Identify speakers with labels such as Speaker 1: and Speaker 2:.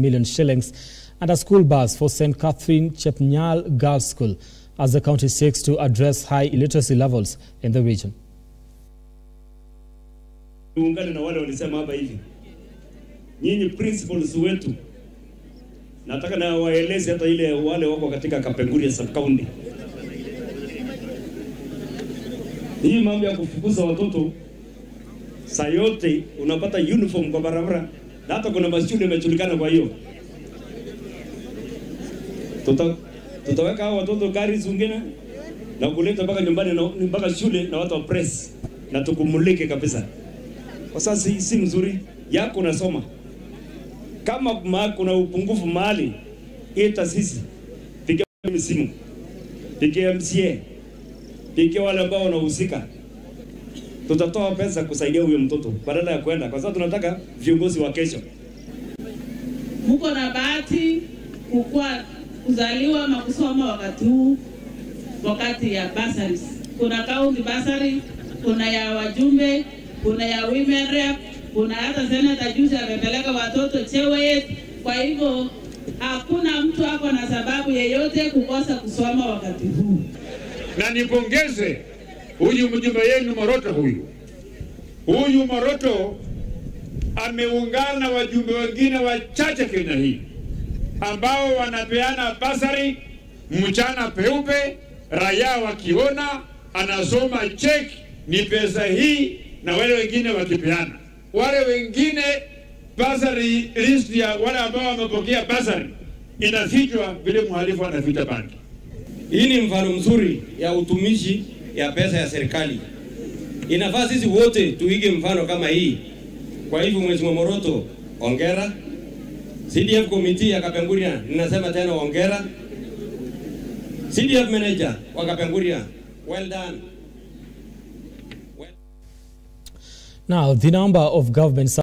Speaker 1: million shillings and a school bus for St. Catherine Chepnyal Girls School as the county seeks to address high illiteracy levels in the region.
Speaker 2: Tuungane na wale walisema hapa hivi, nyinyi principals wetu, nataka na waeleze hata ile wale wako katika Kapenguria sub county, hii mambo ya kufukuza watoto saa yote unapata uniform kwa barabara, na hata kuna mashule yamejulikana. Kwa hiyo tuta, tutaweka hao watoto gari zingine na kuleta mpaka nyumbani na mpaka shule na watu wa press na tukumulike kabisa kwa sasa si, si mzuri yako unasoma. Kama ma, kuna upungufu mahali, ita sisi, pigia mimi simu, pigia MCA, pigia wale ambao wanahusika, tutatoa pesa kusaidia huyo mtoto badala ya kwenda, kwa sababu tunataka viongozi wa kesho.
Speaker 3: Mko na bahati kukua kuzaliwa ama kusoma wakati huu, wakati ya bursaries. Kuna county bursary, kuna ya wajumbe kuna ya women rep, kuna hata senata juzi amepeleka watoto Chewet. Kwa hivyo hakuna mtu ako na sababu yeyote kukosa kusoma wakati huu.
Speaker 4: Na nipongeze huyu mjumbe yenu Moroto, huyu huyu Moroto ameungana na wajumbe wengine wachache Kenya hii ambao wanapeana basari mchana peupe, raia wakiona anasoma cheki ni pesa hii na wale wengine wakipeana. Wale wengine basari, list ya wale ambao wamepokea basari inafichwa vile mhalifu anaficha banki.
Speaker 5: Hii ni mfano mzuri ya utumishi ya pesa ya serikali. Inafaa sisi wote tuige mfano kama hii. Kwa hivyo, Mheshimiwa Moroto, ongera. CDF committee ya Kapenguria, ninasema tena ongera. CDF manager wa Kapenguria, well done.
Speaker 1: Now, the number of government